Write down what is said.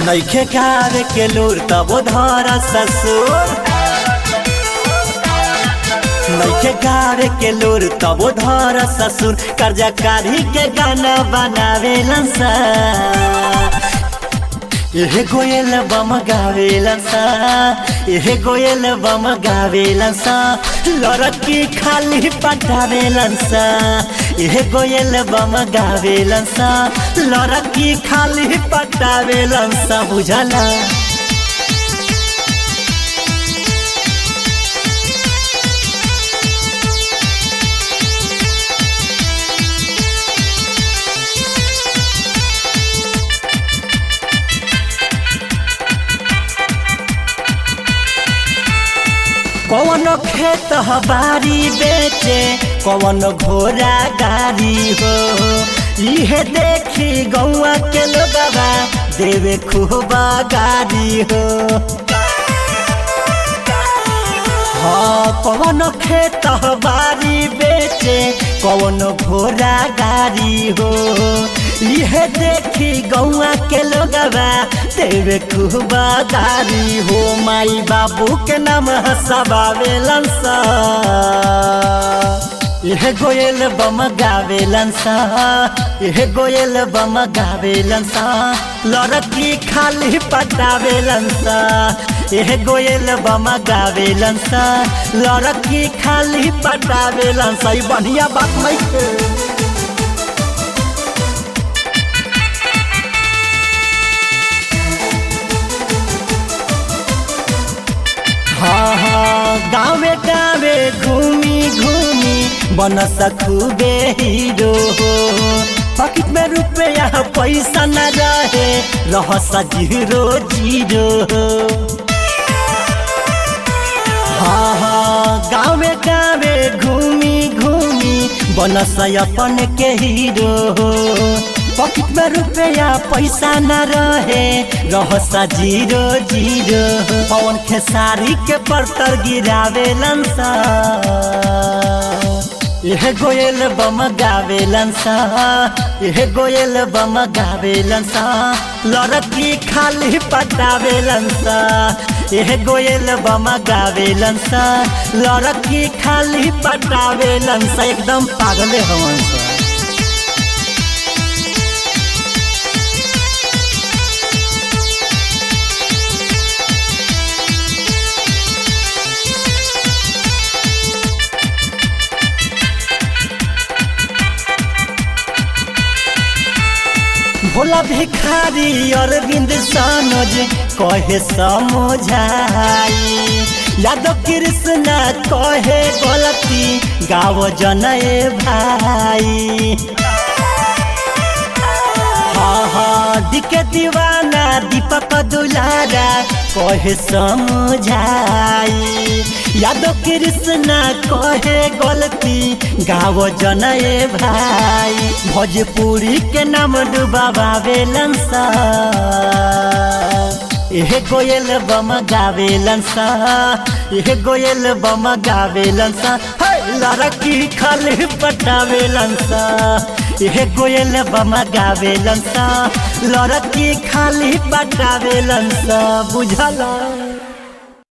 नैखे गावे के लूर तब धर ससुर नैखे गावे के लूर तब धर ससुर कर्जा काढ़ी के गाना बनावेलन सा एहे गोयल बम गावेलन सा एहे गोयल बम गावेलन सा लड़की खाली पटावेलन सा एहे गोयल बम गावेलन सा लड़की खाली पटावेलन सा बुझला कौन खेत बारी बेचे कौन घोड़ा गाड़ी हो इहे देखी गौआ के लोगवा देवे खूबा गाड़ी हो हाँ कौन खेत बारी बेचे कौन घोड़ा गाड़ी हो इहे देखी गौआ के लोगवा तेरे खूबा गाड़ी हो माई बाबू के नाम हसबावेलन सा यह गोयल बम गावेलन सा यह गोयल बम गावेलन सा लड़की खाली पटावेलन सा यह गोयल बम गावेलन सा लड़की खाली पटावेलन सा ई बढ़िया बात नहीं है हाँ हाँ गावे गावे घूमी घूमी बन खूबे हीरो हो पॉकेट में रुपया पैसा न रहे रह जीरो जीरो हाँ हाँ गावे गावे घूमी घूमी बन अपन के हीरो हो पॉकेट में रुपया पैसा न रहे रहसा जीरो जीरो पवन खेसारी के परतर गिरावेलन सा यह गोयल बम गावेलन सा यह गोयल बम गावेलन सा लड़की खाली पटावेलन सा यह गोयल बम गावेलन सा लड़की खाली पटावेलन सा एकदम पागले हवन सा भोला भिखारी अरविंद सनोज कहे समझाई यादव कृष्ण कहे गलती गाव जनए भाई हाँ हाँ दिके दीवाना दीपक दुलारा कहे समझाई यादव कृष्ण कहे गलती गाव जनए भाई भोजपुरी के नाम डुबावेलन सा एह गोयल बम गावेलन सा एह गोयल बम गावेलन सा लड़की खाली पटावेलन सा एह गोयल बम गावेलन सा लड़की खाली पटावेलन सा बुझला